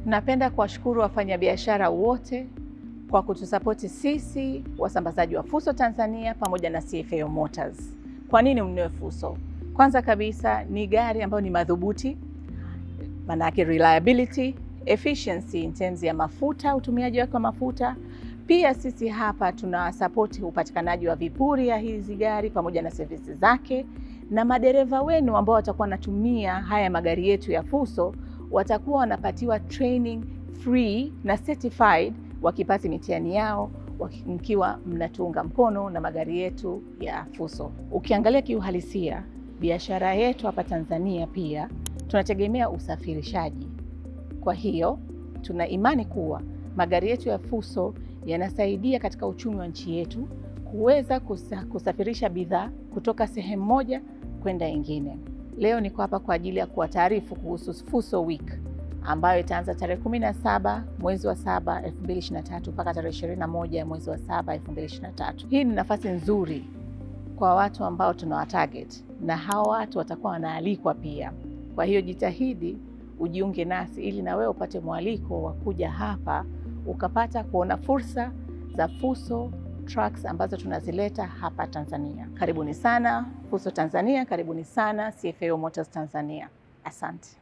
Napenda kuwashukuru wafanyabiashara wote kwa kutusapoti sisi wasambazaji wa Fuso Tanzania pamoja na CFAO Motors. Kwa nini mnunue Fuso? Kwanza kabisa ni gari ambayo ni madhubuti, manake reliability, efficiency in terms ya mafuta, utumiaji wake wa mafuta. Pia sisi hapa tuna support upatikanaji wa vipuri ya hizi gari pamoja na servisi zake, na madereva wenu ambao watakuwa wanatumia haya magari yetu ya Fuso watakuwa wanapatiwa training free na certified wakipata mitihani yao mkiwa mnatunga mkono na magari yetu ya Fuso. Ukiangalia kiuhalisia, biashara yetu hapa Tanzania pia tunategemea usafirishaji. Kwa hiyo tuna imani kuwa magari yetu ya Fuso yanasaidia katika uchumi wa nchi yetu kuweza kusa, kusafirisha bidhaa kutoka sehemu moja kwenda nyingine. Leo niko hapa kwa ajili ya kuwataarifu kuhusu Fuso Week ambayo itaanza tarehe 17 mwezi wa 7 2023 mpaka tarehe 21 mwezi wa 7 2023. Hii ni nafasi nzuri kwa watu ambao tunawatarget na hawa watu watakuwa wanaalikwa pia. Kwa hiyo jitahidi ujiunge nasi ili na wewe upate mwaliko wa kuja hapa ukapata kuona fursa za Fuso trucks ambazo tunazileta hapa Tanzania. Karibuni sana Fuso Tanzania, karibuni sana CFAO Motors Tanzania. Asante.